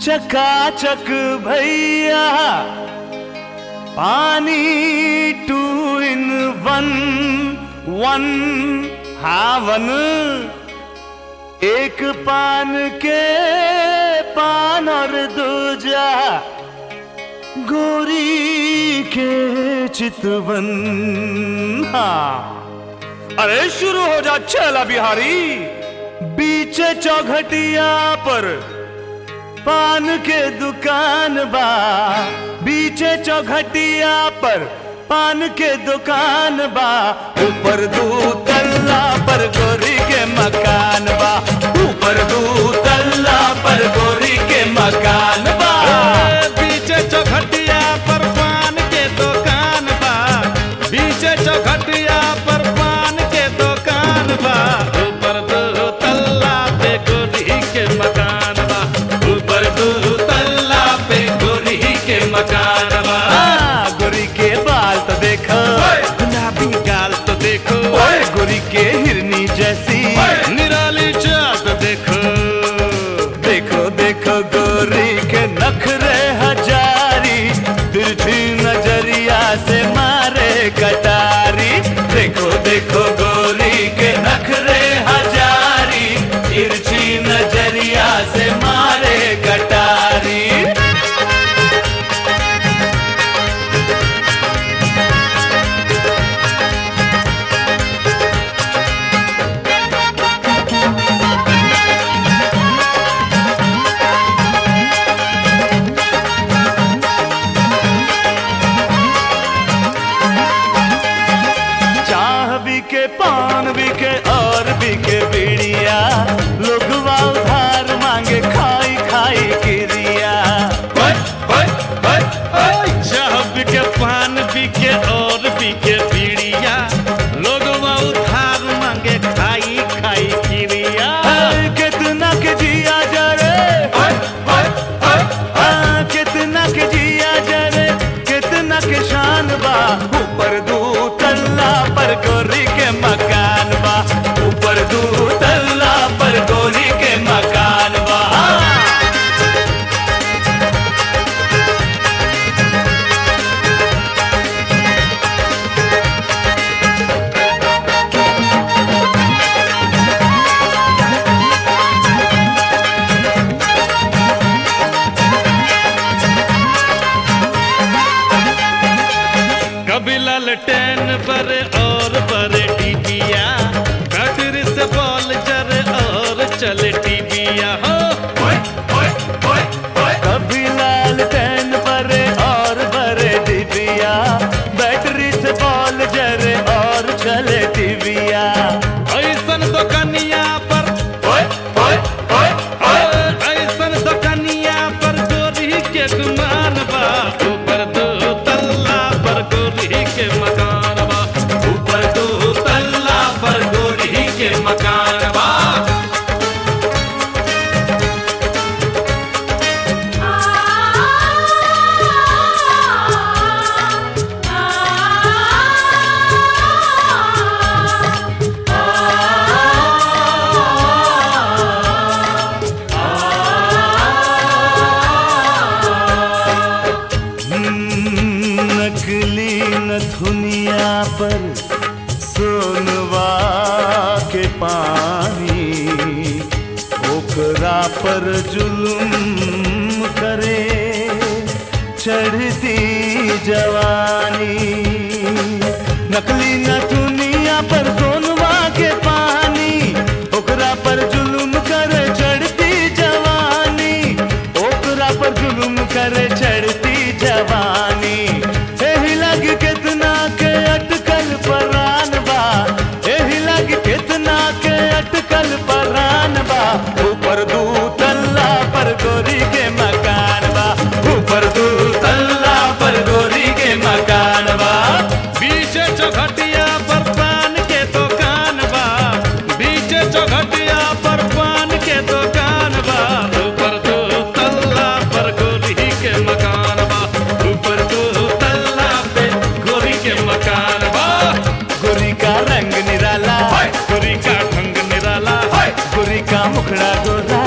चकाचक भैया पानी टू इन वन वन हावन एक पान के पान और दूजा गोरी के चितवन हाँ अरे शुरू हो जा चला बिहारी बीच चौघटिया पर पान के दुकान बा बीचे चौघटिया पर पान के दुकान बा ऊपर दू तल्ला पर गोरी के मकान बा ऊपर दू तल्ला पर गोरी के मकान बा बीचे चौखटिया पर पान के दुकान बा बीचे चौखटिया पर पान के दुकान बा ऊपर दो तल्ला पे गोरी के मकान बा ऊपर दो तल्ला पे गोरी के मकान बा आ, गोरी के बाल तो देखो गुलाबी गाल तो देखो ओए गोरी के हिरनी जैसी निराली चाल तो देखो देखो देखो गोरी के नखरे हजारी तिरछी नजरिया से मारे कटारी देखो देखो गोरी के नखरे हजारी तिरछी नजरिया से मारे कटारी चाह भी के पान भी के और भी के बीड़िया लोगवा उधार मांगे खाई खाई किरिया चाह बिके पान बिके और बिके बीड़िया लोग उधार मांगे खाई खाई किरिया हाय, कितना के जिया जरे हाँ, कितना के जिया जरे कितना के शान बा ऊपर दू तल्ला पर गोरी के मकान बा ऊपर दू तल्ला पर गोरी के मकान बा कभी ललटेन बरे और बरे टीबिया बैटरी से बॉल जरे और चले टीबिया हो कभी लाल टैन बरे और बरे डिबिया बैटरी से बॉल जरे और चले टिबिया ऐसन दुकनिया पर ऐसन दुकनिया पर गोरी के गुमान बा ऊपर दो तल्ला पर गोरी के मकान बा ऊपर दो तल्ला पर गोरी के मकान बा हम्म, नकली नथुनिया पर सोनवा के पानी ओकरा पर जुलुम करे चढ़ती जवानी नकली नथुनिया पर सोनवा के पानी ओकरा पर जुलुम करे चढ़ती जवानी ओकरा पर जुलुम करे चढ़ती जवानी एही लग कितना के अटकल परान बा एही लग कितना के अटकल परान बा ऊपर दू तल्ला पर गोरी के मकान बा ऊपर दू तल्ला पर गोरी के मकान बा बीचे चौखटिया पर पान के दुकान बा बीचे चौखटिया पर पान के दुकान बा ऊपर दो तल्ला पर गोरी के मकान बा ऊपर दो तल्ला पे गोरी के मकान बा गोरी का रंग निराला गोरी का ढंग निराला गोरी का मुखड़ा गोरा